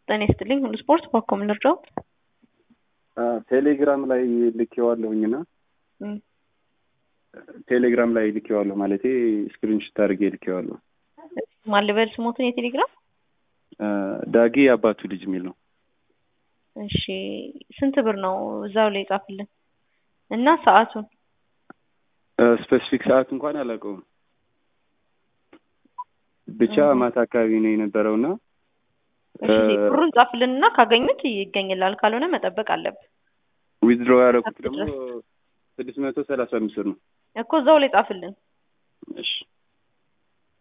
ጤና ይስጥልኝ ሁሉ ስፖርት ባኮ ምን ልርዳዎት? ቴሌግራም ላይ ልኬዋለሁኝና እም፣ ቴሌግራም ላይ ልኬዋለሁ ማለቴ ስክሪንሾት አድርጌ ልኬዋለሁ። ማን ልበል ስሞትን የቴሌግራም ዳጊ አባቱ ልጅ የሚል ነው። እሺ ስንት ብር ነው እዛው ላይ ጻፍልን እና ሰዓቱን ስፔሲፊክ ሰዓት እንኳን አላውቀውም። ብቻ ማታ አካባቢ ነው የነበረውና እሺ ብሩን ጻፍልን እና ካገኙት ይገኝላል፣ ካልሆነ መጠበቅ አለብን ዊዝድሮ ያደረኩት ደግሞ ስድስት መቶ ሰላሳ አምስት ብር ነው እኮ እዛው ላይ ጻፍልን። እሺ